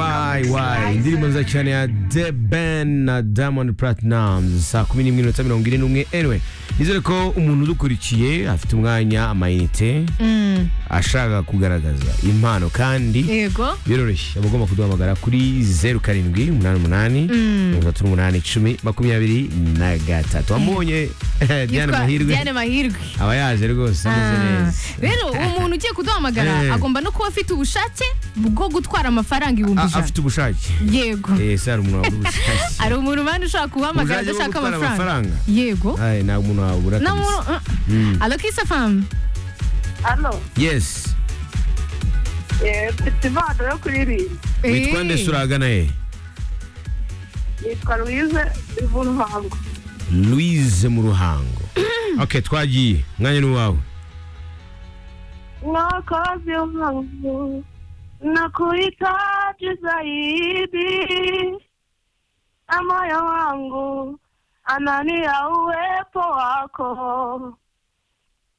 www indirimbo nziza cyane ya the ben na diamond platinum saa kumi n'imwe n'inota mirongo ine n'umwe anyway nizere ko umuntu udukurikiye afite umwanya amayinite ashaka kugaragaza impano kandi yego biroroshye abagomba kuduhamagara kuri zeru karindwi umunani umunani mirongo itatu n'umunani icumi makumyabiri na gatatu wamubonye diane Yitwa mahirwe Diane mahirwe aba yaje rwose ameze Ah, neza rero uwo muntu ugiye Eh. kuduhamagara agomba no kuba afite ubushake bwo gutwara amafaranga ibihumbi A- ijana afite ubushake yego Eh, se hari umuntu wabura ubushake hari umuntu ubana ushaka kuhamagara Ubushake bwo adashaka gutwara amafaranga amafaranga? yego Aye, nta muntu wabura na kabisa. muntu Mm. alokisa famu Hano, yes eh, mfite impano yo kuririmba. witwa nde suragana ye Nitwa Louise Ivunhango. louise mu ruhango ok twagiye umwanya ni uwawe Mwokozi wangu, nakuhitaji zaidi, na moyo wangu anania uwepo wako,